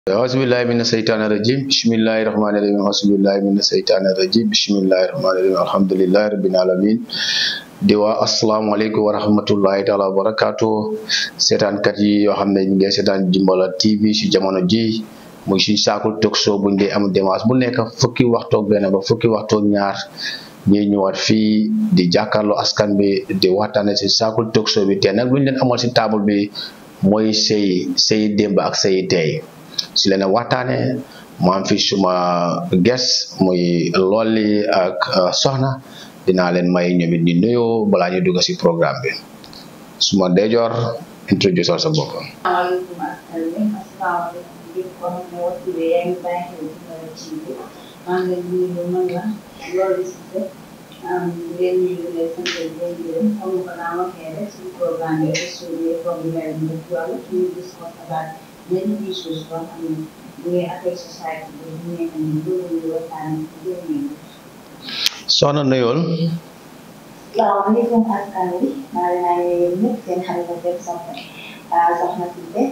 auzubillahi mina seytaani rajim bismillahi rahmaani rahim auzubillahi mina seytaani rajim bismillahi rahmaani rahim alhamdulillahi rabbil alamin di waa asalaamaaleykum wa rahmatullahi taala wa barakaatu seetaankat yi yoo xam ne ñu ngi seetaan Jimbala TV si jamono ji muy suñ saakul talk show buñ dee am dimanche bu nekk fukki waxtoog benn ba fukki waxtoog ñaar ñuy ñëwaat fii di jàkkaarloo askan bi di waxtaane si saakul talk show bi tey nag luñ leen amal si table bi mooy sëy sëy démb ak sëy tey si leen waxtaane mu am fi suma ges muy Lolly ak Soxna dinaa leen may ñoom it ñu nuyoo balaa ñu dugg si programme bi suma deejoor introduce sa bopp. Assalamualaikum asalaamaaleykum asalaamaaleykum képp koo xam ne waxtu bi yaa ngi bàyyi xel Jimbala TV maa ngi leen di nuyu man la Lolly Cissé ngeen nuyu leen sant leen gërëm comme ko naa waxee rek suñu programme bi émission problème bi ci wàllu ñu discuss about many issues yoo xam ne mu ngi affect society bi ñu nekk nii loolu ñu waxtaan jërë Soxna nuyool. salaamaaleykum askan wi maa ngi leen di nuyu ñëpp seen xarit ak seen soppe Soxna Cissé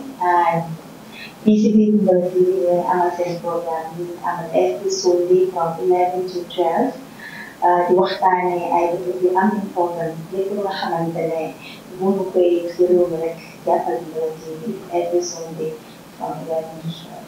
fii si biir Jimbala TV ngeen amal seen programme bi amal every Sunday from 11 to 12 di waxtaanee ay dëkk yu am important lépp lu nga xamante ne mënu koy si réew mi rek jàppal Jimbala TV every Sunday from 11 to 12.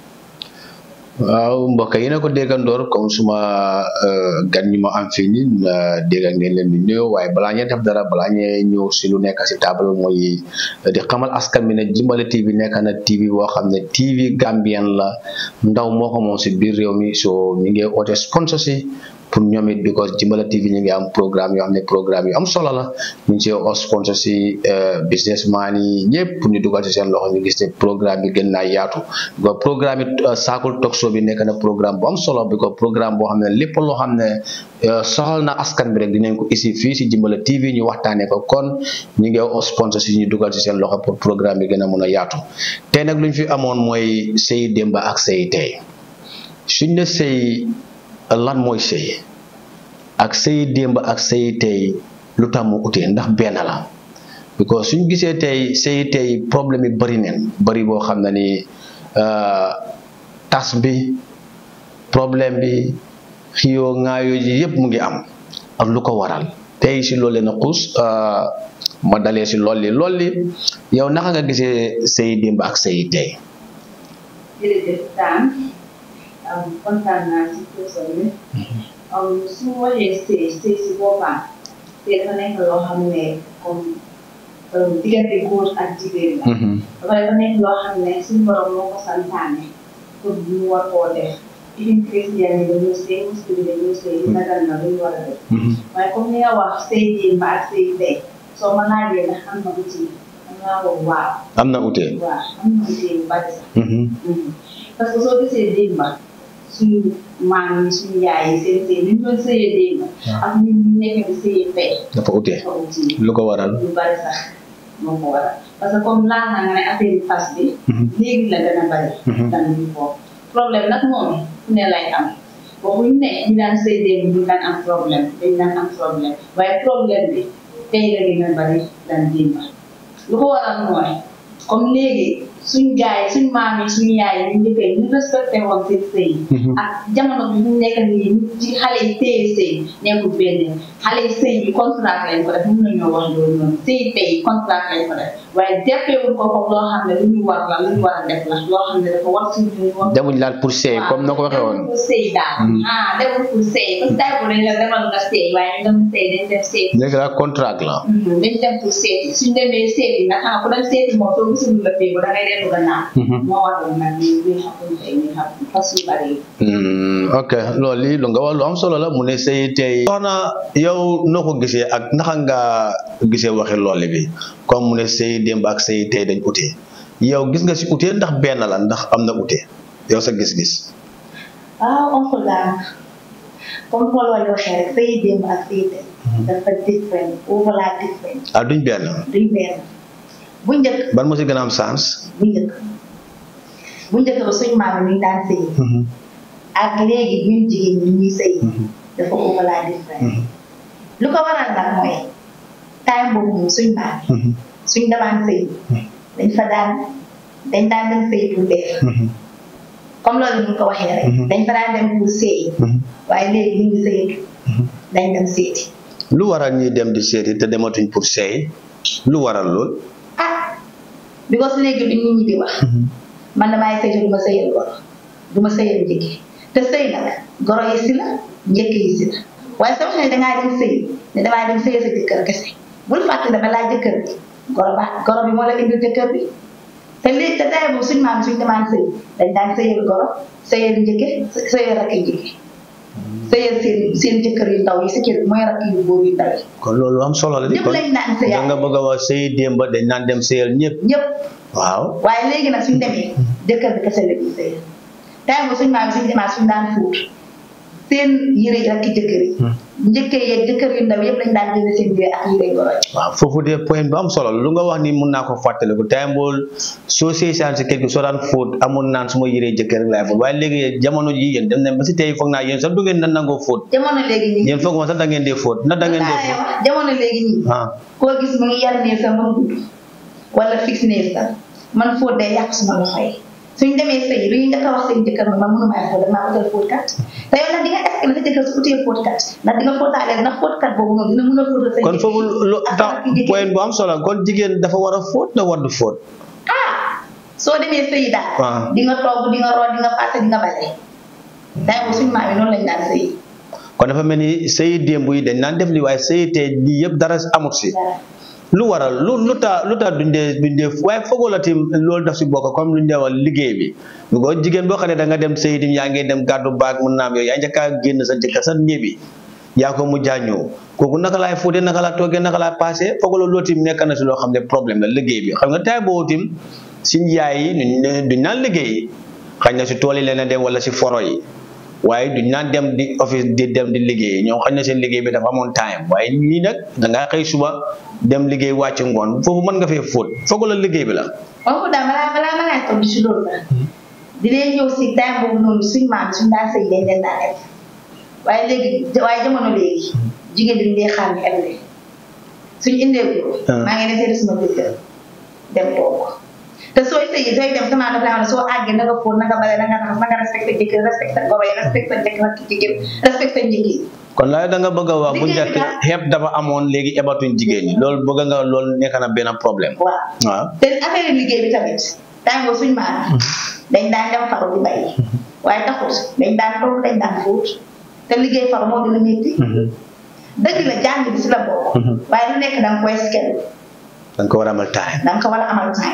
waaw mbokk yi na ko déggandoor comme suma gan ñi ma am fii nii dégg ngeen leen di nuyoo waaye balaa ñuy def dara balaa ñuy ñëw si lu nekk si table mooy di xamal askan bi ne Jimbala TV nekk na TV boo xam ne TV Gambien la ndaw moo ko moom si biir réew mi so ñu ngi oote sponsor si pour ñoom it because Jimbala TV ñu ngi am programme yoo xam ne programme yu am solo la ñu ngi see oo sponsor si businessman yi ñëpp pour ñu dugal si seen loxo ñu gis ne programme bi gën naa yaatu because programme it saakul talk show bi nekk na programme bu am solo because programme boo xam ne lépp loo xam ne soxal na askan bi rek dinañ ko isi fii si Jimbala TV ñu waxtaanee ko kon ñu ngi oo sponsor si ñu dugal si seen loxo pour programme bi gën a mun a yaatu tey nag lu ñu fi amoon mooy sëy démba ak sëy tey suñ ne sëy lan mooy sëy ak sëy démb ak sëy tey lu tax mu utee ndax benn la because suñ gisee tey sëy tey problème yi bari neen bari boo xam ne ni tas bi problème bi xiyoo ŋaayoo ji yépp mu ngi am ak lu ko waral tey si loolu leen a xuus ma dalee si Lolly Lolly yow naka nga gisee sëy démb ak sëy tey jërëjëf Daan kontaan naa si question bi su ma waxee sëy sëy si boppam te dafa nekk loo xam ne comme diggante góor ak jigéen la. dafa dafa nekk loo xam ne suñu borom moo ko santaane pour ñu war koo def. even chrétien yi dañoo sëy muslim yi dañoo sëy nagal na lu ñu war a def. waaye comme ni nga wax sëy démb ak sëy tey soo ma laajee ndax am na uti am naa wax waaw. am na utee waaw am na uti yu bari sax. parce que soo gisee démba suñu maam yi suñu yaay yi seen sëy ni ñu doon sëyee démba ak ñun ñu nekk di sëyee tey dafa utee dafa uti lu ko waral lu bari sax moo ko waral parce que comme laal na nga ne affaire yi fas bi léegi la gën a bari dan ñu foofu problème nag moom fu ne lay am waxuñ ne ñu daan sëy démb ñu daan am problème dañ daan am problème waaye problème bi tey la gën a bari dan démba lu ko waral mooy comme léegi suñ gaay suñ maam yi suñ yaay yi ñu njëkkee ñu respecté woon seen sëy ak jamono bi ñu nekk nii ci xale yi téye sëy nekkul benn xale yi sëy yi contrat lañ ko def mun nañoo wax loolu noonu sëy tey contrat lañ ko def waaye jàppeewul ko comme loo xam ne lu ñu war la lu ñu war a def la loo xam ne dafa war suñu ñu war demuñ laal pour sëy comme na ko waxee woon pour sëy daal ah demul pour sëy parce que tay bu dañ la demal nga sëy waaye ñu dem sëy dañ dem sëy léegi la contrat la dañ dem pour seeti suñ demee seeti nag xam nga ku dem seeti moom soo gisul la fee ba da ngay dellu gannaaw moo waral nag ñu ñu xamul tey ñu xam fas yu bari ok loolu li lu nga wax lu am solo la mu ne sëy tey soxna yow noo ko gisee ak naka nga gisee waxi Lolly bi comme mu ne sëy démb ak sëy tey dañ utee yow gis nga si utee ndax benn la ndax am na utee yow sa gis-gis waaw oncle daal comme Paul Wally waxee rek sëy démb ak sëy tey dafa different overlap different ah duñ benn duñ benn bu njëkk ban moo si gën a am sens bu njëkk bu njëkk ba suñ maam yi ñu daan sëy ak léegi ñun jigéen ñi ñuy sëy dafa overlap different lu ko waral nag mooy time boobu moom suñ maam suñ demaan sëy dañ fa daan dañ daan dem sëy pour dee comme loolu ñu ko waxee rek dañ fa daan dem pour seey waaye léegi ñu ngi sëyatu dañ dem seeti lu waral ñuy dem di seeti te dematuñ pour seey lu waral lool ah because léegi li nit ñi di wax man damaay sëy te du ma sëyal goro du ma sëyal njëkk te sëy nag goro yi si la njëkk yi si la waaye soo xam ne dangaa dem sëy ne damaa dem sëyal sa jëkkër kese bul fàtte dama laaj jëkkër bi goro ba goro bi moo la indil jëkkër bi te léegi te tey moom suñu maam suñu demaan sëy dañ daan sëyal goro sëyal njëkke sëyal rakk njëkke sëyal seen seen jëkkër yu ndaw yi si kër mooy rakk yu góor yu ndaw yi kon loolu am solo la di ñëpp kon lañ daan sëyal da nga bëgg a wax sëy démb dañ naan dem sëyal ñëpp ñëpp waaw waaye léegi nag suñu demee jëkkër bi kese la ñuy sëyal tey moom suñu maam suñu demaan suñu daan fuut seen yére yi rakk jëkkër yi njëkkee yeeg jëkkër yu ndaw yëpp lañ daan génne seen yére ak yére goro yi waaw foofu de point bu am solo la lu nga wax ni mun naa ko fàttaliku time bool soo sëy saan si kër gi soo daan fóot amul naan su ma yëree jëkkër rek laay fóot waaye léegi jamono ji yéen dem nañ ba si tey foog naa yéen sax du ngeen na nangoo fóot jamono léegi nii yéen foog ma sax da ngeen dee fóot na da ngeen dee fóot jamono léegi nii ah koo gis mu ngi yar néeg sa mën gudd wala fixe néeg sa man fóot day yàq suma loxo yi suñ demee sëy lu ñu njëkk a wax seen jëkkër ma man mënumaa fóot damaa utal fóotkat te yow nag di nga est-ce que sa jëkkër su utee fóotkat ndax di nga fóotaale ndax fóotkat boobu noonu dina mën a fóotal sa kon foofu lu tax point bu am solo kon jigéen dafa war a fóot na war du fóot ah soo demee sëy daal waaw di nga togg di nga root di nga paase di nga bale day bu suñ maam yi noonu lañ daan sëy kon dafa mel ni sëy démb yi dañ naan def li waaye sëy tey lii yëpp dara amut si lu waral lu lu tax lu tax duñ dee duñ dee waaye foogoo la tim loolu daf si bokk comme lu ñu dee wax liggéey bi bu ko jigéen boo xam ne da nga dem sëy tim yaa ngi dem gàddu baag mun naam yooyu yaa njëkk a génn sa jëkkër sa néebi yaa ko mujjaa ñëw kooku naka laay fóotee naka laa toogee naka laa passé foogoo la loolu tim nekk na si loo xam ne problème la liggéey bi xam nga tay boobu tim suñ yaay yi duñ duñ naan liggéey xañ na si tool yi leen dem wala si foro yi waaye duñ naan dem di office di dem di liggéey ñoom xañ na seen liggéey bi dafa amoon time waaye ñii nag da ngaa xëy suba dem liggéey wàcc ngoon foofu mën nga fee fóot foog la liggéey bi la. foofu daal balaa balaa ma laa tontu si loolu la dinañ ñëw si time boobu noonu suñ maam suñ daan sëy dañ leen daan def waaye léegi waaye jamono léegi jigéen bi ñu dee xaar ñu eble suñ indee ko maa ngi ne seeti suma jëkkër dem toog te sooy sëy sooy dem sama daf laa wax ne soo àggee na nga fóot na nga bale na nga raxas na nga respecté jëkkër respecté goro yi respecté jëkkër ak jigéen respecté njëkk yi kon la da nga bëgg a wax bu Liggéey njëkk bi daal- xeeb dafa amoon léegi ebatuñ jigéen ñi loolu bëgg nga loolu nekk na benn problème. waaw waaw te affaire liggéey bi tamit tàngoo suñ maam dañ daan dem faru di bay waaye taxut dañ daan toog dañ daan fóot te liggéey faru moo gën a métti dëgg la jàng bi si la bokk waaye lu nekk danga koy schedule da nga ko war a amal time. danga ko war a amal time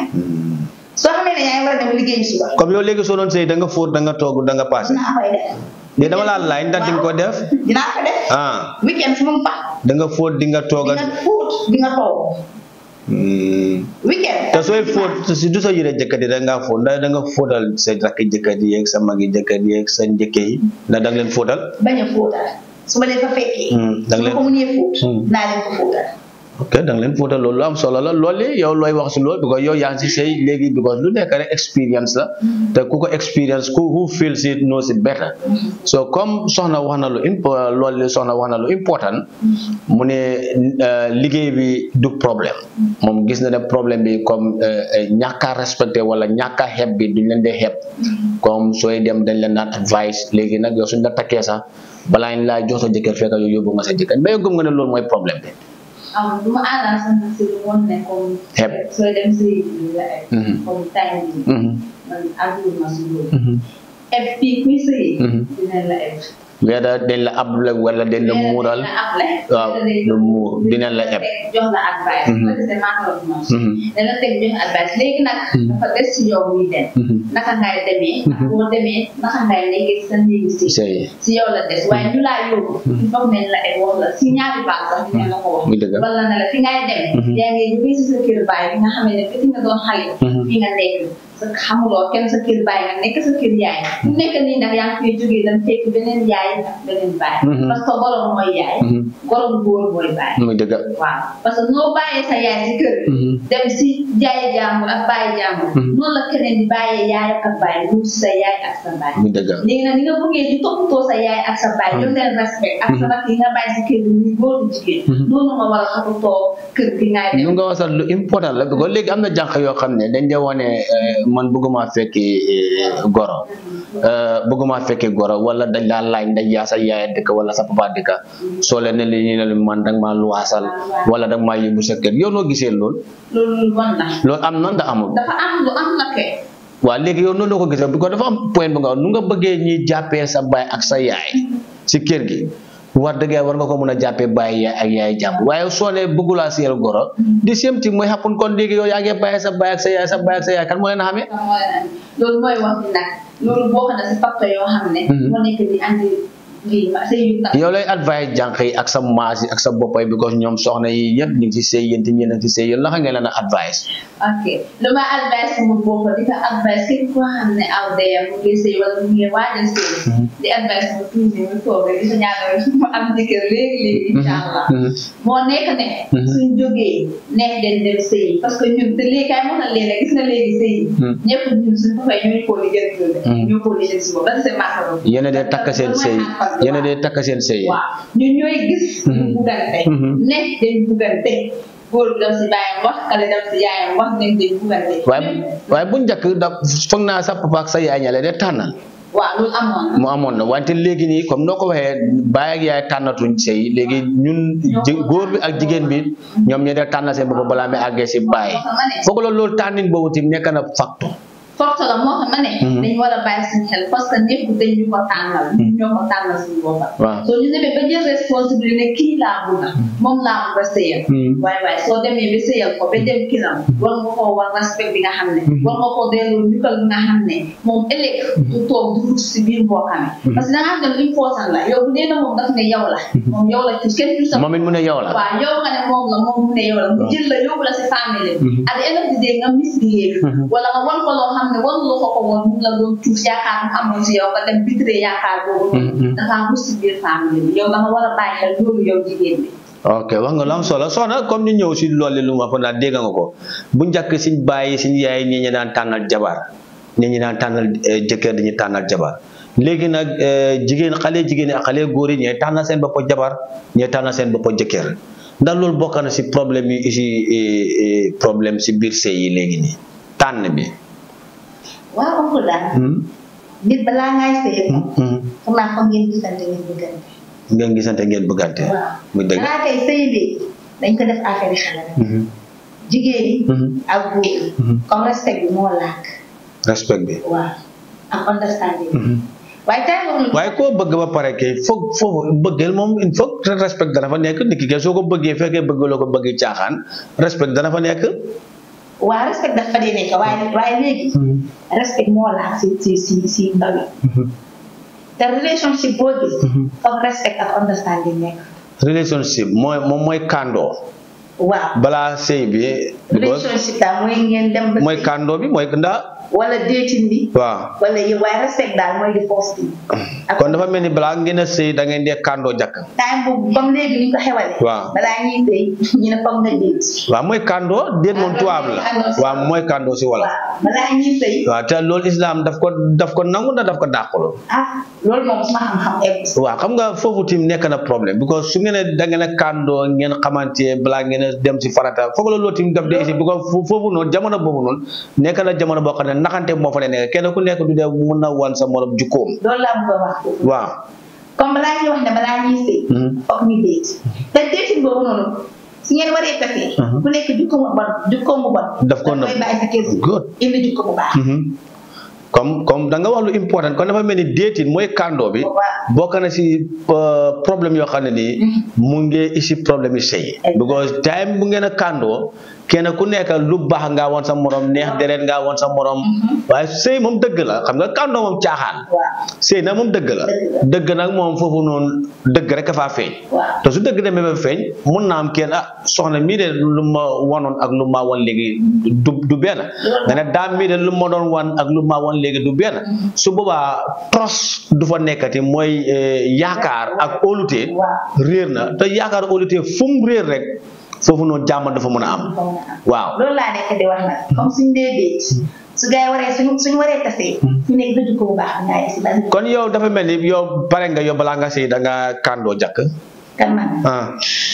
soo xamee ne yaa ngi war a dem liggéey suba comme yow léegi soo doon sëy da nga fóot da nga toog da nga passé dinaa koy def de dama laa laaj ndax di nga ko def dinaa ko def ah weekend su mu fa da nga fóot di nga toog di ak nga fóot di nga toog Hmm. weekend te sooy fóot si du sa yére jëkkër yi da ngaa fóot ndax da nga fóotal sa rakki jëkkër yi yeeg sa magi jëkkër yi yeeg sa njëkke yi ndax da nga leen fóotal bañ a fóotal su ma leen fa fekkee Hmm, da nga su ma leen ko mënee fóot Hmm. naa leen ko fóotal ok da nga leen fóotal loolu lu am solo la loolu yow looy wax si loolu because yow yaa ngi si sëy léegi because lu nekk rek expérience la te ku ko expérience ku who feels it knows it better so comme soxna wax na lu impo loolu soxna wax na lu important mu ne euh, liggéey bi du problème moom gis na ne problème bi comme euh, euh, ñàkk a respecté wala ñàkk a xeeb bi duñ leen dee xeeb comme sooy dem dañ leen naan advice léegi nag yow suñ la takkee sax balaa ñu laa jox sa jëkkër fekk yow yóbbu nga sa jëkkër mais yow gëm nga ne loolu mooy problème bi am du ma àndal sax nag si lu woon ne comme Xeeb. sooy dem si la eb Mhm. comme time bi Mhm. man àggul ma si loolu Mhm. eb fii kuy sëyi Mhm. dinañ la eb weda dañ la able wala dañ la muural waaw lu muur dinañ la eb jox la advice Mhm. parce que maa ko wax moom Mhm. dana teg jox advice léegi nag Mhm. dafa des si yow muy dem Mhm. naka ngay demee ak Mhm. boo demee naka ngay nekkee sa néegi si sëy si yow la des waaye ñu laa yóbbu il faut nañ la eb wax la si ñaari baax sax dinañ la ko wax muy dëgg wala na la fi ngay dem Mhm. yaa ngi jógee si sa kër baay bi nga xam ne fi nga doon xale Mhm. fi nga nekk sa xamuloo kenn sa kër baay nga nekk sa kër yaay fu nekk nii nag yaa ngi fiy jógee dem fekk beneen yaay ak beneen baay Mhm. parce que borom mooy yaay Mhm. borom góor mooy baay muy dëgg waaw parce que noo bàyyee sa yaay si kër Mhm. dem si jaaye jàmbur ak bàyyi jàmbur Mhm. noonu la keneen di bàyyee yaay ak baay mu si sa yaay ak sa baay muy dëgg léegi nag ni nga bëggee di toppatoo sa yaay ak sa baay jox leen respect ak sa rakk yi nga bàyyi si kër bi muy góor di jigéen noonu nga war a toppatoo kër gi ngay dem lu nga wasal lu important la because léegi am na jànq yoo xam ne dañ dee wane man bëgguma fekki eh, goro Euh, bëgguma fekki goro wala dañ laa laaj dañ yaa sa yaay dëkk wala sa papa dëkk soo leen ne li ñu ne la man danga maa luwaasal wala danga maa yóbbu sa kër yow noo gisee lool loolu bon na loolu am na ndax amul dafa am lu am na kay waaw léegi yow noonu la ko gisee parce que dafa am point bu nga nu nga bëggee ñi jàppee sa baay ak sa yaay si kër gi war dëgg yàlla war nga ko mën a jàppee baay yaay ak yaay jàmm waaye soo nee bëggulaa siyal goro di same thing mooy happen kon léegi yow yaa ngi bàyyi sa baay ak sa yaay sa baay ak sa yaay kan moo leen a xamee xam nga loolu mooy wax ni nag loolu bokk na si facteur yoo xam ne moo nekk di andi lii ma sëy yu tax yow lay advice jànq yi ak sa maas yi ak sa boppay because ñoom soxna yi yëpp ñu ngi ci sëy yéen te ñeen a ngi ci sëy yéen naka ngeen leen a advice ok lu ma advice mu bokk di ko advice képp koo xam ne aw daya mu ngi sëy wala mu ngi waaj a sëy di advice mu tuuti mu toog rek di sa ñaanal mu am jëkkër léegi léegi incha allah moo nekk ne suñ jógee neex den dem sëy parce que ñun te léegi kay mën na leen gis nga léegi sëy ñëpp ñun suñ ko fay ñooy koo liggéey loolu ñoo koo liggéey si boobu ba c'est macaron yéen a dee takk seen sëy yéen a dee takk seen sëy waaw ñun ñooy gis ñu buggante ne dañ buggante góor bi dem si baayam wax kale dem si yaayam wax ne dañ buggante waaye waaye bu njëkk da foog naa sa papa ak sa yaay ñale dee tànnal waaw loolu amoon na mu amoon na wante léegi nii comme noo ko waxee baay ak yaay tànnatuñ sëy léegi ñun ji- góor bi ak jigéen bi ñoom ñoo dee tànnal seen bopp balaa may àggee si baay foog la loolu tànnin boobu tamit nekk na facteur forte la moo xam ne dañu war a bàyyi suñu xel parce que ñëpp dañ ñu ko tànnal ñoo ko tànnal suñu boppam waaw soo ñu demee ba jël responsabilité ne kii laa bëgg moom laa bëgg a sëyal waaye waaye soo demee ba sëyal ko ba dem kiram war nga koo war respect bi nga xam ne war nga koo delloo njukkal bi nga xam ne moom ëllëg du toog du rut si biir boo xamee parce que da ngaa dem important la yow bu dee na moom daf ne yow la moom yow la ci kenn du sa moom it mu ne yow la waaw yow nga ne moom la moom mu ne yow la mu jël la yóbbu la si famille at the end of the day nga misbehave wala nga wan ko loo xam ne wan loo ko ko woon mu la doon tuus yaakaar mu amoon si yow nga dem bitre yaakaar boobu noonu dafa mus si biir famille bi yow da nga war a bàyyi xel loolu yow jigéen bi ok wax nga lu am solo soxna comme ñu ñëw si loolu lu ma fa naa dégg nga ko bu njëkk siñ bàyyi siñ yaay ñi ñu daan tànnal jabar ñi ñu daan tànnal eh, jëkkër dañuy tànnal jabar léegi nag eh, jigéen xale jigéen yi ak xale góor yi ñooy tànnal seen bopp jabar ñooy tànnal seen bopp jëkkër ndax loolu bokk na si problème yi si problème si biir sëy yi léegi nii tànn bi. waaw oncle daal nit balaa ngay sëy xam naa foog ngeen gisante ngeen bëggante ngeen gisante ngeen bëggante. waaw muy dëgg. balaa kay sëy bi dañ ko def affaire yi xale rek jigéen yi ak góor yi comme respect bi moo laak respect bi. waaw ak understanding waaye tey moom waaye koo bëgg ba pare kay foog foofu bëggeel moom il faut que respect dana fa nekk nit ki kay soo ko bëggee fekkee bëggaloo ko bëgg caaxaan respect dana fa nekk. waaw respect dafa dee nekk waaye waaye léegi respect moo laak si si si si ndaw yi te relationship boo gis foog respect ak understanding nekk relationship mooy moom mooy kàndoo waaw balaa sëy bi. because relationship daal mooy ngeen dem ba mooy sëy kàndoo bi mooy ndaa wala dating bi waaw. wala yow waaye respect daal mooy di first thing ak kon dafa mel ni balaa ngeen a sëy da ngeen dee kàndoo jàkk. time boobu comme léegi ni ñu ko xewalee Waaw. balaa ñuy sëy ñu ne foog nga date waaw mooy kàndoo déet moom Kàndoo tubaab la kàndoo si waaw mooy kàndoo si wala. waaw balaa ñuy sëy waaw te loolu islam daf ko daf ko nangu na daf ko dàqulu. ah loolu moom suma xam-xam egg si waaw xam nga foofu tim nekk na problème because su ngeen a da ngeen a kàndoo ngeen xamante balaa ngeen a dem si farata foog la loolu tim daf dee isi because fo- foofu noonu jamono boobu noonu nekk na jamono boo xam ne naxante moo fa ne nekk kenn ku nekk du dee mun na wan sa morom jukkoom loolu laa bëgg a wax foofu waaw comme balaa ñuy wax ne balaa ñuy sëy foog ñu date te dating boobu noonu su ngeen waree tasee ku nekk jukko mu bon jukko mu bon Daf ko koy nëbb. bàyyi sa kër Good. indi jukko bu baax comme comme da nga wax lu important kon dafa mel ni déetin mooy kàndoo bi Waaw. bokk na si euh, problème yoo xam ne nii mu ngi isi problème yi sëy because time bu ngeen a kàndoo kenn ku nekk lu baax ngaa woon sa morom neex deret ngaa woon sa morom waaye sëy moom dëgg la xam nga kàndoo moom caaxaan waaw sëy nag moom dëgg la Dëgg dëgg nag moom foofu noonu dëgg rek a faa feeñ waaw te su dëgg demee ba feeñ mun naa am kenn ah soxna mii de lu ma wanoon ak lu ma wan léegi du du benn nga ne daam mii de lu ma doon wan ak lu ma wan léegi du benn su boobaa tros du fa nekkati mooy eh, yaakaar ak óolute waaw réer na te yaakaar óolute fu mu réer rek foofu noonu jàmm dafa mën a am foog nga am waaw loolu laa nekk di wax nag comme suñ dee date su gars yi waree suñu suñu waree tasee ku nekk sa jukko bu baax bi ngay si ban kon yow dafa mel ni yow pare nga yow balaa nga sëy da nga kàndoo jàkk kan man ah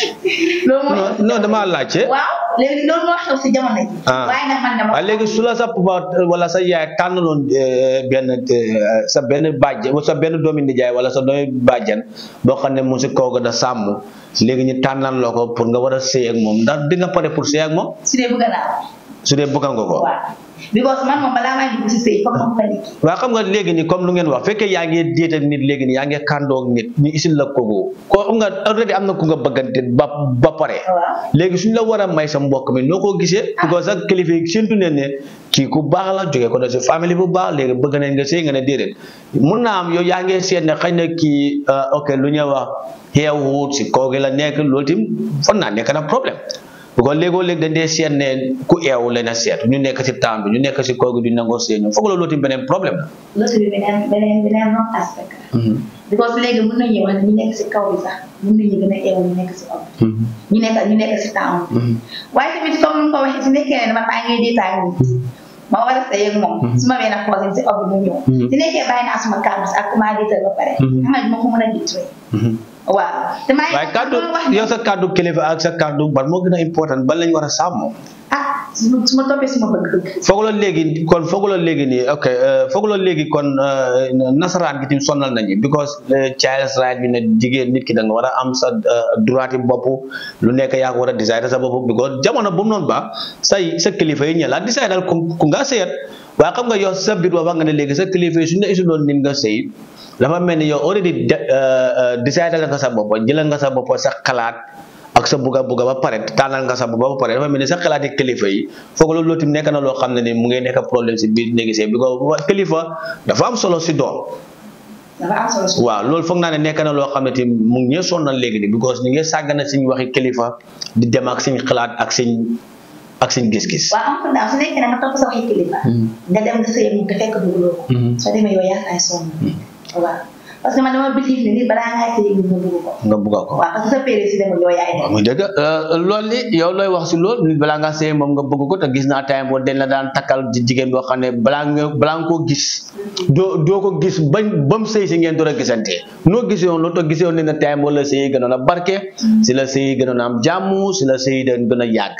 loolu moo non non damaa laajte waaw léegi loolu moo xew si jamono ji Ah. waaye nag man dama waaye léegi su la sa papa wala sa yaay tànnaloon eh, benn eh, sa benn bàjj sa benn doomi nijaay wala sa doomi bàjjan boo xam ne mu si kaw ga da sàmm léegi ñu tànnal loo ko pour nga war a sëy ak moom ndax di nga pare pour sëy ak moom su dee bëgg naa su dee bëgg nga ko waaw because man moom balaa may dugg si sëy foog ma ko nit ki waaw xam nga léegi ni comme lu ngeen wax fekkee yaa ngi déet ak nit léegi ni yaa ngi kàndoo ak nit ñu isil la kooku ko xam nga already am na ku nga bëggante ba ba pare waaw léegi suñ la war a may sa mbokk mi noo ko gisee because ak kilifa yi séntu ne ne kii ku baax la jógee ko na si famille bu baax léegi bëgg nañ nga sëy nga ne déedéet mun naa am yow yaa ngi seet ne xëy na kii uh, ok lu ñuy wax xeewut si kaw gi la nekk loolu tim fan naa nekk na problème because léegoo léegi dañ dee seet ne ku eewu leen a seet ñu nekk si temps bi ñu nekk si kaw gi du nangoo sëy ñoom foog la loolu tim beneen problème la loolu bi beneen beneen beneen wrong aspect la because léegi mën nañu wax ne ñu nekk si kaw bi sax mën nañu gën a eewu ñu nekk si opp ñu nekk ñu nekk si town waaye tamit comme ni nga ko waxee su nekkee ne dama tàngee di tàng ma war a sëy ak moom su ma benn cousin si opp mu ñëw su nekkee bàyyi naa suma kàddu ak ku maa diital ba pare xam nga duma ko mën a ditray waaw te maa ngi waaye kàddu loolu wax yow sa kàddu kilifa ak sa kàddu ban moo gën a important ban lañ war a sàmm ah su ma su ma toppee suma bëgg-bëgg foog la léegi kon foog la léegi nii ok euh, foog la léegi kon euh, nasaraan gi tim sonal nañu because euh, child's right bi ne jigéen nit ki da nga war a am sa euh, droit yi bopp lu nekk yaa ko war a décider sa bopp because jamono bu mu noonu ba say sa kilifa yi ñela décider ku ku nga sëyat waaye xam nga yow sa biir wax nga ne léegi sa kilifa yi suñu la isuloon nit nga sëy dafa mel ni yow already de- euh, euh, décider nga sa bopp jëlal nga sa bopp sa xalaat ak sa bugga bugga ba pare tànnal nga sa bopp ba pare dafa mel ni sa xalaati kilifa yi foog loolu loolu tamit nekk na loo xam ne ni mu ngi nekk problème si biir néegi sëy bi ko kilifa dafa am solo si doom dafa am solo su waaw loolu foog naa ne nekk na loo xam ne tamit mu ngi ñee sonnal léegi ni because ñu ngi sàggana suñ waxi kilifa di dem ak suñ xalaat ak suñ ak suñ gis-gis waaw am ko daaw su nekkee ne nga topp sa waxi kilifa nga dem nga sëy mu te fekk dugaloo ko soo demee yow yaa ay sonn waaw parce que man dama believe ne nit balaa ngaa sëy nit nga bëgg ko nga bugga ko waaw parce que sa péré si demul yow yaay waaw dem muy dëgg loolu li yow looy wax si loolu nit balaa ngaa sëy moom nga bëgg ko te gis naa time boo dañ la daan takkal ji jigéen boo xam ne balaa nga balaa nga koo gis doo doo ko gis bañ ba mu sëy si ngeen door a gisante noo gisee woon loolu te gisee woon ne ne time boo la sëy gënoon a barke si la sëy gënoon a am jàmm si la sëy dañ gën a yàgg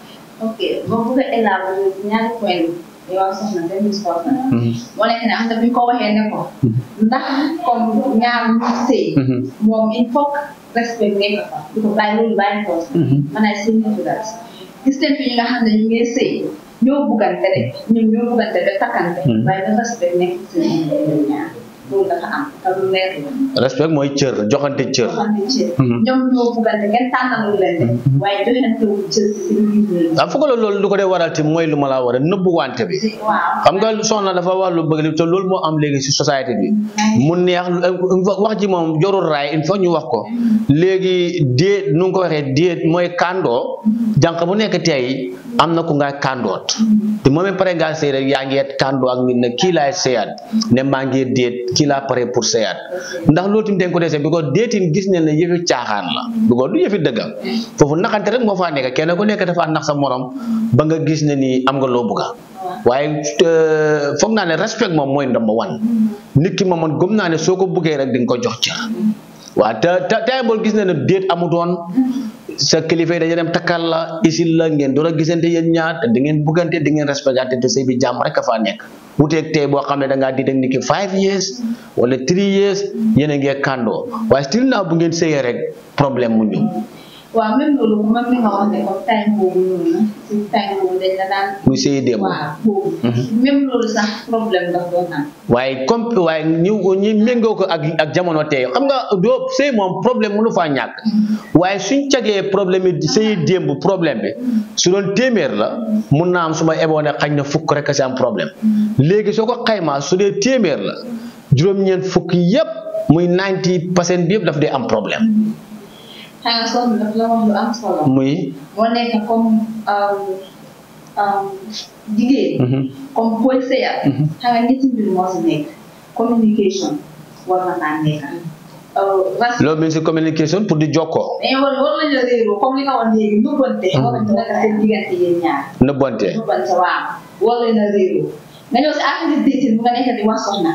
ok boo bëgg a élaborer ñaari point yi yow soxna benn soxna moo nekk ne am na bu ñu ko waxee ne ko ndax comme ñaar ñu sëy moom il faut que respect nekk fa di ko bàyyi loolu bàyyi ko man ay sëy ñu daal gis nañ fi ñi nga xam ne ñu ngi sëy ñoo buggante rek ñoom ñoo buggante ba takkante waaye na respect nekk ci seen ñoom ñaar loolu dafa am te lu leer la respect mooy cër joxante cër joxante cër ñoom ñoo buggante kenn tànnalul leen de waaye joxante wu cër si seen biir ah foog la loolu lu ko dee waral ti mooy lu ma la war a nëbbu wante bi waaw xam nga soxna dafa wax lu bëgg li te loolu moo am léegi si société bi mu neex wax ji moom jorul raay il faut ñu wax ko léegi déet nu nga ko waxee déet mooy kàndoo jànq bu nekk tey am na ku ngay kàndoot te moom it pare ngaa sëy rek yaa ngi kàndoo ak nit ne kii laay sëyaat ne maa ngi déet kii laa pare pour sëyaat ndax loolu tamit dañ ko dese bi ko déetin gis ne ne yëfi caaxaan la bi ko du yëfi dëggam foofu naxante rek moo faa nekk kenn ku nekk dafa nax sa morom ba nga gis ne nii am nga loo bëgga waaye foog naa ne respect moom mooy number one nit ki moom man gëm naa ne soo ko bëggee rek di nga ko jox cër waaw te te tey boo gis ne ne déet amutoon sa kilifa yi dañu dem takkal la isil la ngeen door a gisante yéen ñaar te di ngeen buggante di ngeen respecté te sëy bi jàmm rek a faa nekk wuteeg tey boo xam ne da ngaa di nit ki five years wala three years yéen a ngee kàndoo waaye still naa bu ngeen sëyee rek problème mu ñëw waaw même loolu même li nga wax ne comme time boobu noonu si time boobu dañ la daan. muy sëy démb waaw boobu. même loolu sax problème la doon am. waaye comme waaye ñu ñu méngoo ko ak ak jamono tey xam nga doo sëy moom problème mënu faa ñàkk waaye suñ cagee problème yi sëy démb problème bi su doon téeméer la mun naa am su ma eboone xañ na fukk rek a si am problème léegi soo ko xaymaa su dee téeméer la juróom-ñeent fukk yépp muy 90 percent bi yëpp daf dee am problème xam nga soxna daf la wax lu am solo. muy moo nekk comme jigéen. comme booy sëyal. xam nga ñetti mbir moo si nekk communication war na kaa nekk. loolu mi ngi si communication pour di jokkoo mais war war nañu la réeroo comme li nga wax léegi nëbbante. war nañu nekk seen diggante yéen ñaar. nëbbante nëbbante waaw war nañu la réeroo nga ñëw si affaire dating bu nga nekk di wax soxna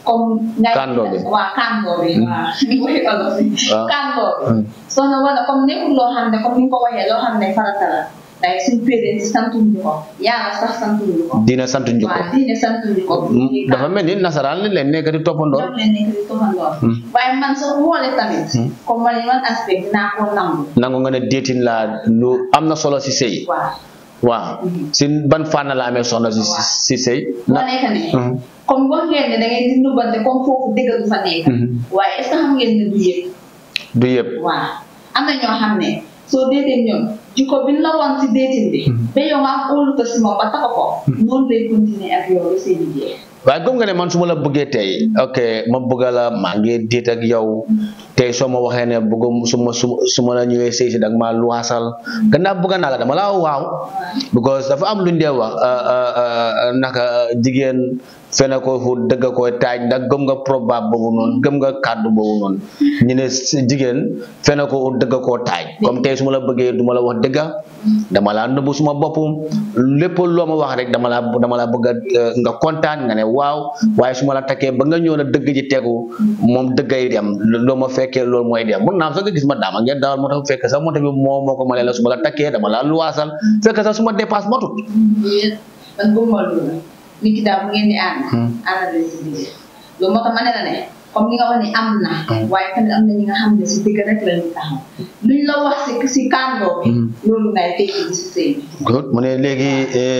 comme ngay Kando bi. waaw kando bi waaw ni ko waxee olof bi Waaw. kando bi Mm. soo na wala comme nekkul loo xam ne comme ni nga ko waxee loo xam ne farata la day suñ parents santuñu ko yàlla sax santuñu ko dina sant ñu ko waaw diine santuñu ko Mm, dafa mel ni nasaraan li leen nekk di toppandoor ñoom leen nekk di toxandoor Mm. waaye man soo xoolee tamit Mm. comme man man aspect dinaa ko nangu nangu nga ne déetin la lu am na solo si sëy waaw waaw si ban fànn la amee soxna si si si sëy moo nekk ne Mhm. comme wax ngeen ne da ngeen di nubante comme foofu dëgg du fa nekk Mhm. waaye est ce que xam ngeen ne du yëpp du yëpp waaw am na ñoo xam ne soo déetee ñoom jikko bi ñu la woon si déetin bi ba yow nga am óolute si moom ba taxa ko noonu lay continuer ak yow ba seen i jeex waaye gëm nga ne man su ma la bëggee tey ok ma bëgg la maa ngi déet ak yow tey soo ma waxee ne bëgg su ma su su ma la ñëwee sëy si dag maa luwaasal gannaaw bëgg naa la dama laa waaw because dafa am lu ñu dee wax uh, uh, uh, naka uh, jigéen fene ko fu dëgg koy taaj ndax gëm nga probable boobu noonu gëm nga kàddu boobu noonu ñu ne si jigéen fene ko fu dëgg koo taaj comme tey su ma la bëggee du ma la wax dëgga dama laa nëbbu suma bopp lépp loo ma wax rek dama laa dama laa bëgg a uh, nga kontaan nga ne waaw waaye su ma la takkee ba nga ñëw na dëgg ji tegu moom dëggay dem loo ma fekkee loolu mooy dem mun naa am sax nga gis ma daama ngeen dawal moo tax fekk sax moo tax bi moo moo ko ma la su ma la takkee dama laa luwaasal fekk sax su ma dépasse matut yéen man gëmuma loolu nit ki daal bu ngeen di ànd ànd leen si biir loolu moo tax ma ne la ne comme li nga wax ni am na waaye tamit am na ñi nga xam ne si dëgg rek la ñu taxaw luñ la wax si si kàndoo bi loolu ngay tekki di si sëy bi good mu ne léegi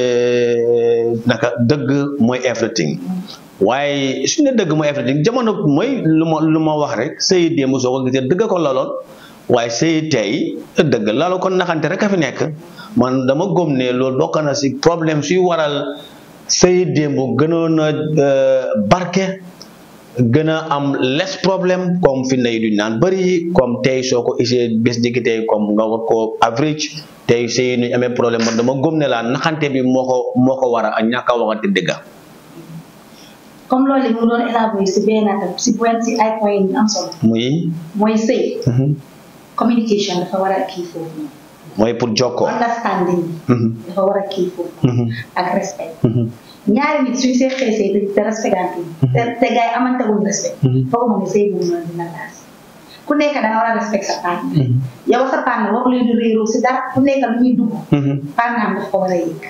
eh, naka dëgg mooy everything waaye su ne dëgg mooy everything jamono mooy lu ma lu ma wax rek sëy démb soo ko gisee dëgg ko laloon waaye sëy tey dëgg lalu ko naxante rek a fi nekk man dama gëm ne loolu bokk na si problème suy waral sëy démb gënoon a eh, barke gën a am less problème comme fi nay duñ naan bëri comme tey soo ko isee bés dikki tey comme nga war ko average tey sëy nuñ amee problème man dama gëm ne la naxante bi moo ko moo ko war a ñàkk a waxante dëgga comme loolu mu doon élaboré si benn atam si point si ay point yu am solo muy mooy sëy mhm, communication dafa war a kii foofu noonu mooy pour jokkoo understanding mhm, dafa war a kii foofu mhm, ak respect mhm, ñaari nit suñ see xeesee te te respectante te te gars yi amante wuñ respect Mhm. foog ma ne sëy boobu noonu dina laas ku nekk da nga war a respect sa partenaire mhm, yow sa partenaire wax leen di réeroo si dara ku nekk lu ñuy dugg mhm. partenaire daf ko war a yëg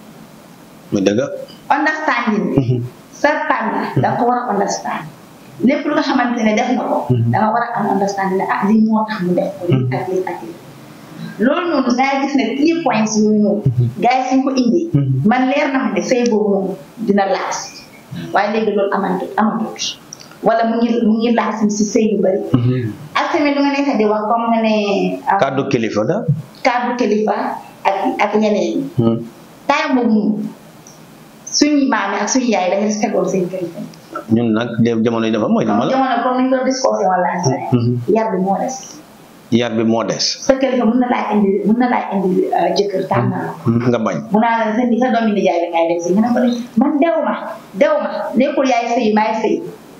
muy dëgga understanding bi Mhm, sa partenaire da nga ko war a understand lépp lu nga xamante ne def na ko Mhm. da nga war a am understanding ne ah lii moo tax mu def ko lii ak lii ak lii loolu noonu ngay gis ne key points yooyu noonu gars yi suñ ko indi Mhm. man leer na ma ne sëy boobu noonu dina laas waaye léegi loolu amatut amatut wala mu ngi mu ngi laas si sëy yu bëri mhm. ak tamit lu nga nekk di wax comme nga ne ah, kàddu kilifa da kàddu kilifa ak ak ñeneen ñi Mhm. time boobu noonu suñu maam yi ak suñu yaay dañu respecté woon seen kilifa ñun nag de- jamono yi dafa mooy dama la jamono comme ni ñu doon discussé wala Mhm. yar bi moo des yar bi moo des sa kilifa mun na laa indi mun na laa indi uh, jëkkër tànn na la ko Mhm, nga bañ mu naa la sa sa doomi nijaay bi ngay def si nga ne ko ne man dew ma dew ma nekkul yaay sëy maay sëy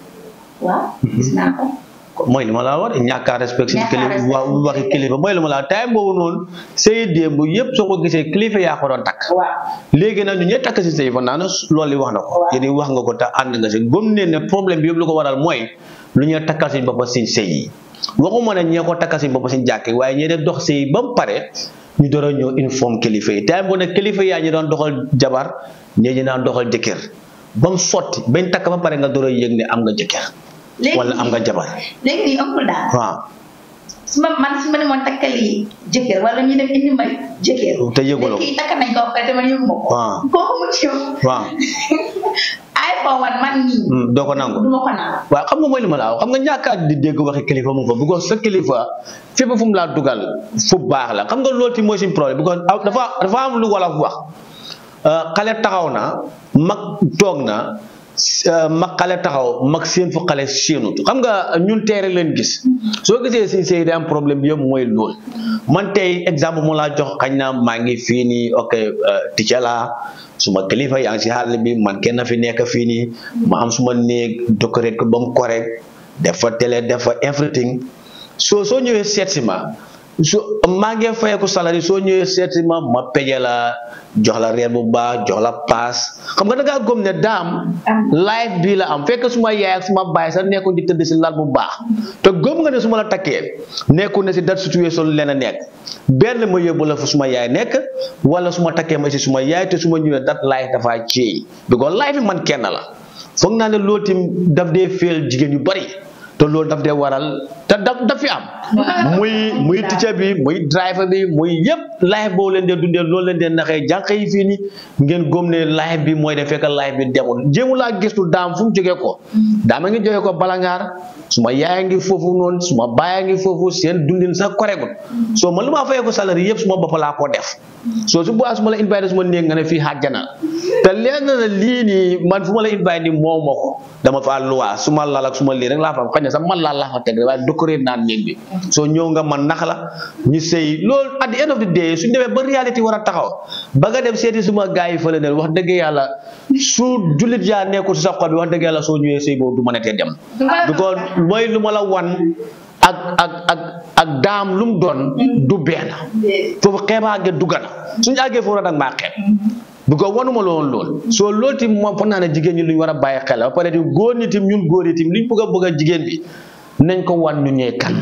waaw gis naa ko mooy li ma laa wax ñàkk a respect si Ñàkk a kilifa respect wa si waxi kilifa mooy li ma laa time boobu noonu sëy démb yëpp soo ko gisee kilifa yaa ko doon takk waaw léegi nag ñu ñee takk si sëy fa naa ne loolu li wax na ko Waaw. yéen wax nga ko te ànd nga si gëm ne ne problème bi yëpp lu ko waral mooy lu ñuy takkal si boppam si sëy yi waxuma ne ñee ko takkal si boppam si jàkk yi waaye ñee def dox sëy ba mu pare ñu door a ñëw informe kilifa yi time bu ne kilifa yaa ñu doon doxal jabar ñee ñu daan doxal jëkkër ba mu sotti bañ takk ba pare nga door a yëg ne am nga jëkkër léegi wala am nga jabar léegi nii ëppul daal waaw su ma man su ma demoon takkali jëkkër wala ñu dem indi ma jëkkër te yëguloo ko léegi takk nañ ko ba pare te man yëgu ma ko waaw kooku mu ci waaw iPhone man man nii Hmm, doo ko nangu du ma ko naan waaw xam nga mooy li ma la wax xam nga ñàkkaat di dégg waxi kilifa mu fa because sa kilifa fépp fu mu laa dugal fu baax la xam nga loolu ti mooy suñu problème because aw- dafa dafa am lu wala wax euh, xale taxaw na mag toog na s- euh, mag xale taxaw mag seen fu xale séenut xam nga ñun teere leen gis soo gisee si sëy day am problème bi yëpp mooy loolu man tey exemple mu laa jox xañ na maa ngi fii nii ok euh, ticca laa suma kilifa yaa ngi si xàll bi man kenn fi nekk fii nii ma am suma néeg décoré ko ba mu correct def fa télé def fa everything soo soo ñëwee seet si ma so maa ngi fayeeku salari soo ñëwee seeti ma ma peje la jox la reer bu baax jox la paas xam nga da ngaa gëm ne daam life bii la am fekk suma yaay ak suma baay sax nekkuñ di tëdd si lal bu baax te gëm nga ne su ma la takkee nekkul ne si dat situation leen a nekk benn ma yóbbu la fu suma yaay nekk wala su ma takkee ma si suma yaay te su ma ñëwee dat life dafa ceey because life bi man kenn la foog naa ne loolu tim daf dee féel jigéen yu bari te loolu daf dee waral te daf daf fi am muy muy teacher bi muy driver bi muy yëpp life boo leen dee dundee loolu leen dee naxee jànq yi fii nii ngeen góom ne life bi mooy de fekk life bi demul jéemu laa gistu daam fu mu jógee ko daama ngi jógee ko balangaar suma yaaya ngi foofu noonu suma baaya ngi foofu seen dundin sax koregut soo man lu maa fayee ko salari yëpp suma bopp laa ko def soo su boobaa su ma la invité su ma néeg nga ne fii xàjjana te leer na la lii nii man fu ma la invité nii moo ma ko dama fa luwaa su ma lal ak su ma lii rek laa fa xëy na sax man laa laa fa teg rek waaye décorer naan néeg bi soo ñëw nga man nax la ñu sëy loolu at the end of the day suñ demee ba réalité war a taxaw ba nga dem seeti suma gars yi fële ne wax dëgg yàlla su jullit yaa nekkul si sa xol bi wax dëgg yàlla soo ñëwee sëy boobu du mën a tee dem because mooy lu ma la wan ak ak ak ak daam lu mu doon du benn foofu xeebaa ge dugga na suñu àggee foofu nag maa xeeb bu ko wanuma la woon lool soo loolu tim moom foog naa ne jigéen ñi lu ñu war a bàyyi xel ba pare tim góor ñi tim ñun góor yi tim liñ bëgg a bëgg a jigéen bi nañ ko wan ñu ñee kan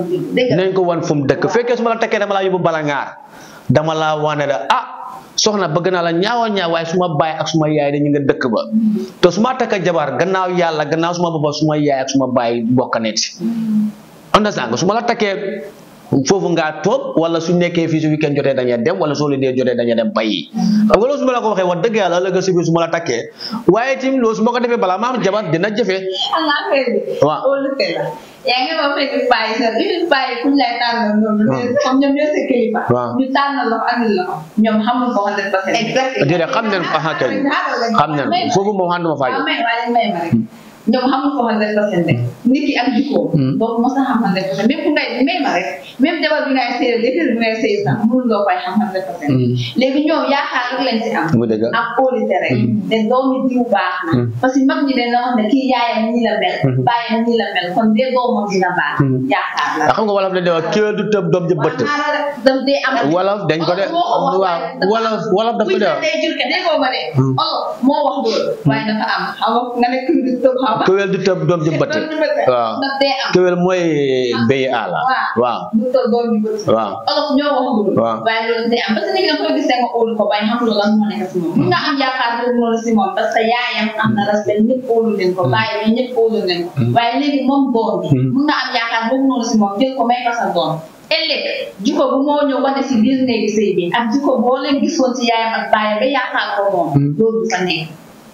nañ ko wan fu mu dëkk fekkee su ma la takkee dama laa yóbbu bala ngaar dama laa wane da ah soxna bëgg naa la ñaawa ñaaw waaye su ma baay ak suma yaay dañu nga dëkk ba te su ma takka jabar gannaaw yàlla gannaaw suma boppa suma yaay ak suma baay bokk net understand nga su ma la takkee foofu ngaa toog wala su nekkee fii su weekend jotee dañuy dem wala soo leen dee jotee dañuy dem bayi xam nga loolu su ma la ko waxee wax dëgg yàlla ëllëg si biir su ma la takkee waaye tim loolu su ma ko defee balaa ma am jabar dina jafe xam nga affaire bi. Waaw. loolu te la. yaa ngi ma fekk bàyyi sa li fi bàyyi kuñ lay tànnal noonu. comme ñoom ñoo sa kilifa. Waaw. ñu tànnal la ko andil la ko. ñoom xamul ko hundred percent. exactement. déedéet xam nañ ko ah kay xam nañ ko foofu moom ànduma faa waaw yow may waaye may ma rek. ñoom xamul ko hundred percent rek. nit ki ak jikkoom. donc mos a xam hundred percent même ku ngay may ma rek même jabar bi ngay sëy jëkkër bi ngay sëy sax mënul loo koy xam hundred percent. léegi ñoom yaakaar rek lañ si am. mu dëgg ak kóolite rek. te doomi diw baax na. parce que mag ñi dañ la wax ne kii yaayam nii la mel. baayam nii la mel kon de doomam dina baax. yaakaar la. ah xam nga wolof dañ de wax kéwél du tëb doom ji bëtt dam dee am. wolof dañ ko de waaw wolof wolof daf ko de wax day jur ke déggoo ma de. olof moo wax loolu. waaye dafa am xam nga nga ne kii du tëb xam nga. kéwél du tëb doom ji bëtt waaw daf dee am. kéwél mooy béy àlla waaw du tëb doom ji bët. waaw olof ñoo wax loolu. Waaw. waaye loolu day am parce que nit ki nga koy gis nga óolu ko bañ xam loolu lan moo nekk si moom. mun nga am yaakaar boobu noonu si moom parce que yaayam am na respect ñëpp óolu leen ko bàyyi bi ñëpp óolu leen ko. waaye léegi moom doom bi. mun nga am yaakaar boobu noonu si moom jël ko may ko sa doom. ëllëg jikko bu moo ñëw wane si biir néegi sëy bi ak jikko boo leen gisoon si yaayam ak baayam ba yaakaar ko moom. loolu du fa nekk.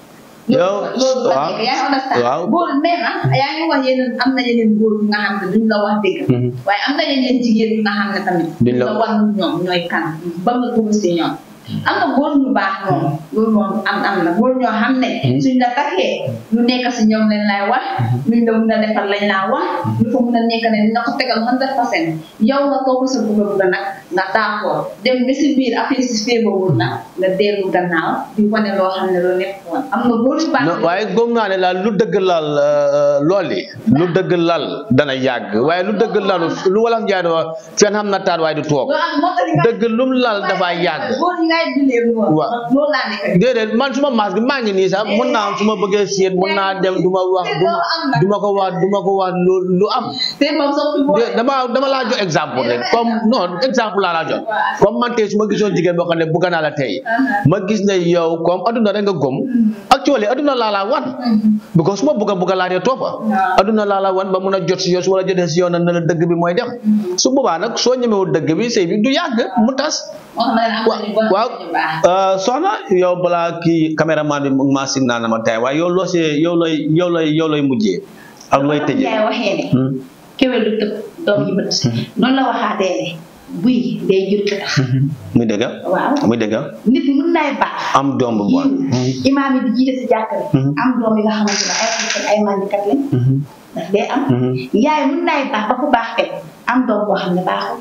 Yow, loolu du fa waaw, nekk yaa ngi understand. waaw. góor mais nag yaa ngi wax yeneen am na yeneen góor yu nga xam ne duñ la wax dëgg. waaye am na yeneen jigéen yu nga xam ne tamit. Duñ la- la wan ñoom ñooy kan ba nga dugg si ñoom. am na góor ñu baax moom loolu moom am am na góor ñoo xam ne. suñ la takkee lu nekk si ñoom lañ lay wax. luñ la mun a defal lañ laa wax. lu fa mun a nekk ne dina ko tegal hundred percent yow nga topp sa bugg a bugg nag nga d'accord dem ba si biir affaire si féebawul na nga dellu gannaaw di wane loo xam ne loolu nekk woon am na góor yu baax. non waaye gëm naa ne laal lu dëgg lal looli lu dëgg lal dana yàgg waaye lu dëgg lalu lu wolof njaay di wax fenn xam na taat waaye du toog loolu am moo tax nga- dëgg lum lal dafa yàgg góor yi ngay dundee loolu. Waaw. loolu laa nekk. déedéet man suma maas gi maa ngi nii sax mun naa am su ma bëggee seet mun naa dem du ma wax du ma du ma ko wax du ma ko wax lu lu am te moom sax fi mu de dama dama laa jox exemple rek comme non exemple laa laa jox comme man tey su ma gisoon jigéen boo xam ne bëgg naa la tey ma gis ne yow comme aduna rek nga gëm actually aduna laa laa wan because su ma bëgg a bëgg a laa dee toppa aduna laa laa wan ba mun a jot si yow su ma la jotee si yow na na la dëgg bi mooy dem su boobaa nag soo ñemewul dëgg bi sëy bi du yàgg mu tas wax na leen am wa na ñu bon waaw ñu baax. euh, soxna yow balaa kii caméraman bi mu ngi maa signal na ma tey waaye yow loo see yow lay yow lay yow lay mujjee ak looy tëjee Yaay waxee ne. Hmm. kéwél du tëb doom yi bët. noonu la waxaatee ne. buy day jur ki tax. muy dëgg waaw. muy dëgg nit mun nay baax. am doom bu bon yiw imaam yi di jiite si jàkkale. am doom yi nga xamante ne ay xaritam ay mandikat lañ. daf dee am. yaay mun nay baax ba ku baax teg am doom boo xam ne baaxul.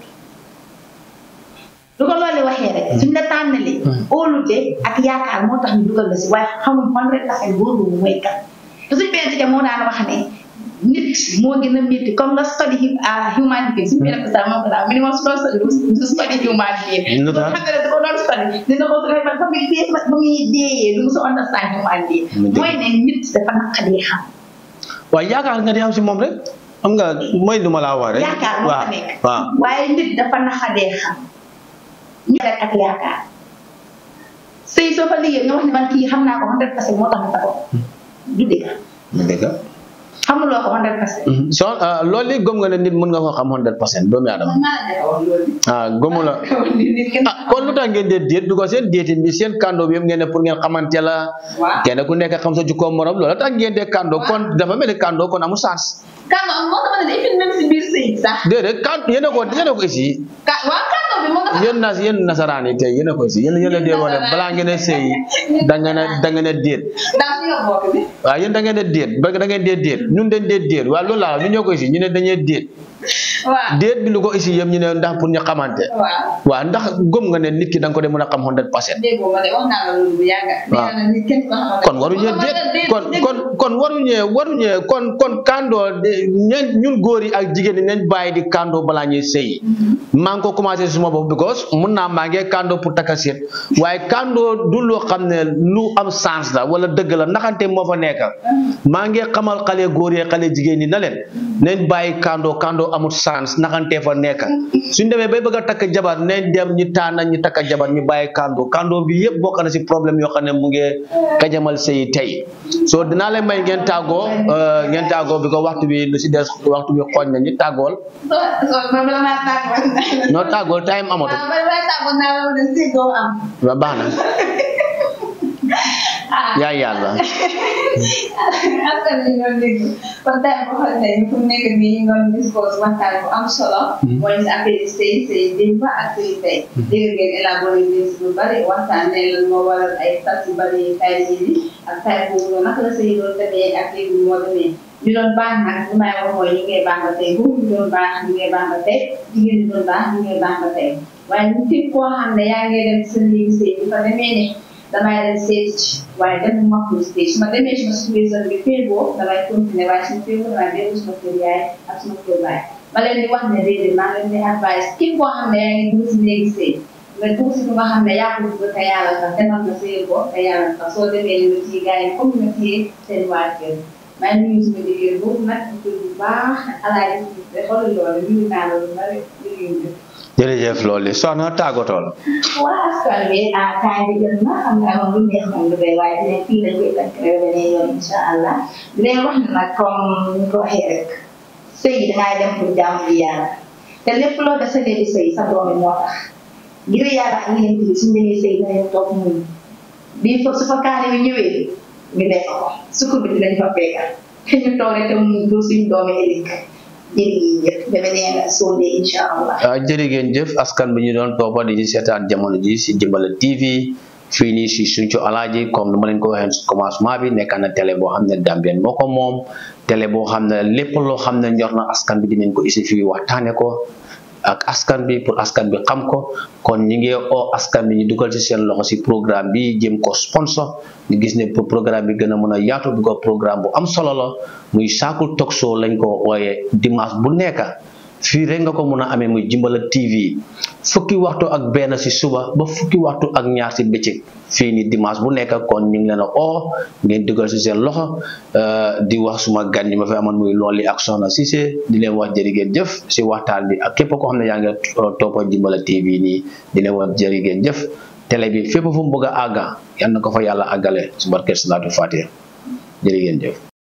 lu ko loolu waxee rek suñ la tànnalee. óolute ak yaakaar moo tax ñu dugal la si waaye xamul fan rek taxee góor boobu mooy kan te suñ benn tike moo daan wax ne nit moo gën a métti comme nga study hu- ah, human being suñu benn sax moo ko daal minimum su doon study du du study human being Lu tax? xam nga ne dafa doon study dina ko ba ba muy dee ba muy deeyee du mu sa understand human being Mu dëgg. mooy ne nit dafa naqadee xam waaye yaakaar nga di am si moom rek xam nga mooy lu ma laa wax rek yaakaar moo waaw fa nekk waaw waaye nit dafa naqadee xam ñu rek ak yaakaar sëy soo fa liggéey nga wax ne man kii xam naa ko 100 percent moo tax ma taxaw du dëgg mu dëgg xamuloo ko 100 percent so loolu li gëm nga ne nit mën nga ko xam 100 percent doomu aadama man maa la nekk wax loolu ah gëmu la nit kenn ah kon lu tax ngeen dee déet du ko seen déetin bi seen kàndoo bi yëpp ngeen ne pour ngeen xamante la waaw kenn ku nekk xam sa jukkoo morom loolu tax ngeen dee kàndoo kon dafa mel ni kàndoo kon amul sens kàndoo moo tax ma ne even même si biir sëy sax déedéet kan yéen a ko yéen a ko ici ka waaw kàndoo bi moo tax yéen nas yéen nasaraan yi tey yéen a ko ici yéen yéen a dee wane balaa ngeen a sëy da ngeen a da ngeen a déet dans suñu bokk bi waaw yéen da ngeen a déet ba da ngeen dee déet ñun dañ dee déet waaw loolu laa ñu ñoo ko ici ñu ne dañuy déet waaw déet bi lu ko ici yëpp ñu ne ndax pour ñu xamante waaw waaw ndax gëm nga ne nit ki da nga ko dee mën a xam 100 percent déggoo ma de wax naa la loolu bu yàgg waaw. nee na nit kenn ko xamante kon waruñee déet kon kon kon waruñee waruñee kon kon kandoo de- ñen ñun góor yi ak jigéen ñi nañ bàyyi di kandoo balaa ñuy sëy maa ngi ko commencé suma bopp because mun naa maa ngi kandoo pour takka seet waaye kandoo du loo xam ne lu am sens la wala dëgg la naxante moo fa nekk maa ngi xamal xale góor yi xale jigéen ñi na leen nañ bàyyi kandoo kandoo amul sens naxante fa nekk suñ demee bay bëgg a takk jabar nañ dem ñu tànn ñu takk jabar ñu bàyyi kandoo kandoo bi yëpp bokk na si problème yoo xam ne mu ngi kajamal sëy tey so dinaa leen may ngeen tàggoo euh, ngeen tàggoo bi ko waxtu bi lu si des waxtu bi xooñ na ñu tàggool so so man bala maa tàggoo noo tàggool time amatu waaw bala maa tàggoo naa la ma ne si doo am wa baax na ah yaa yàlla askan wi ñoo dégg kon tey boo xam ne fu mu nekk nii ñu doon discours waxtaan bu am solo mooy si affaire sëy sëy démb ak sëy tey dégg ngeen élaboré bi si lu bari waxtaan ne lan moo waral ay tas yu bari tay yi ak tay boobu noonu naka la sëy doon demee ak léegi moo demee ñu doon baax nag li may wax mooy ñu ngay baax ba tey góor ñu doon baax ñu ngay baax ba tey jigéen ñi doon baax ñu ngay baax ba tey waaye ñu képp koo xam ne yaa ngi dem sa léegi sëy bi fa demee ne damay dem seeti ci waaye dem ma ko stage su ma demee suma situation bi féegoo damay continuer waaye suma féegoo damay dellu suma kër yaay ak suma kër baay ma leen di wax ne déedéet maa leen di advice képp koo xam ne yaa ngi dugg si néegi sëy nga dugg si nga xam ne yaa ko dugg te yàlla tax demal nga sëy ko te yàlla tax soo demee li nga ciy gars yi comme nga ciy seen waa kër maa ngi nuyu suma jigéen boobu nag di bu baax alaaji te xoolal loolu nuyu naa la lu bari liggéey jërëjëf loolu li soxna tàggatoo la waa askan wi ah kaay bi jot na xam nga amoon lu neex moom lu doy waaye dinañ fii lañ koy tënk rek beneen yoon incha allah di leen wax ne nag comme ni ko waxee rek sëy yi dangay dem pour jàmm bi yàlla te lépp loo def sa léegi sëy sa doomi moo tax ngir yàlla ak yéen bi suñu demee sëy dinañ toog muñ bii foofu su fa kaane bi ñëwee ñu lekk ko sukkur bi dinañ fa fekkal te ñu toog rek te muñ pour suñu doomi ëllëg jërëjëf beneen sonde incha allah ah jërë ngeen jëf askan bi ñu doon toppa di ñu seetaan jamono ji si Jimbala TV fii nii si Sinthiou Alaaji comme ni ma leen ko waxee si commencement bi nekk na télé boo xam ne Gambien moo ko moom télé boo xam ne lépp loo xam ne ñor na askan bi dinañ ko isi fii waxtaane ko ak askan bi pour askan bi xam ko kon ñi ngi oo askan bi ñu dugal ci seen loxo si programme bi jëm ko sponsor ñu gis ne pour programme bi gën a mën a yaatu bi ko programme bu am solo la muy Saakul Talk Show lañ ko ooyee dimanche bu nekk fii rek nga ko mën a amee muy Jimbala TV fukki waxtu ak benn si suba ba fukki waxtu ak ñaar si bëccëg fii ni dimanche bu nekk kon ñu ngi leen a oo ngeen dugal si seen loxo di wax suma gan ñi ma fi amoon muy looli ak Soxna Cissé di leen wax jërë ngeen jëf si waxtaan bi ak képp koo xam ne yaa ngi toppa Jimbala TV nii di leen wax jërë ngeen jëf télé bi fépp fu mu bëgg a àgga yal na ko fa yàlla àggale su barke salaatu fatiha jërë ngeen jëf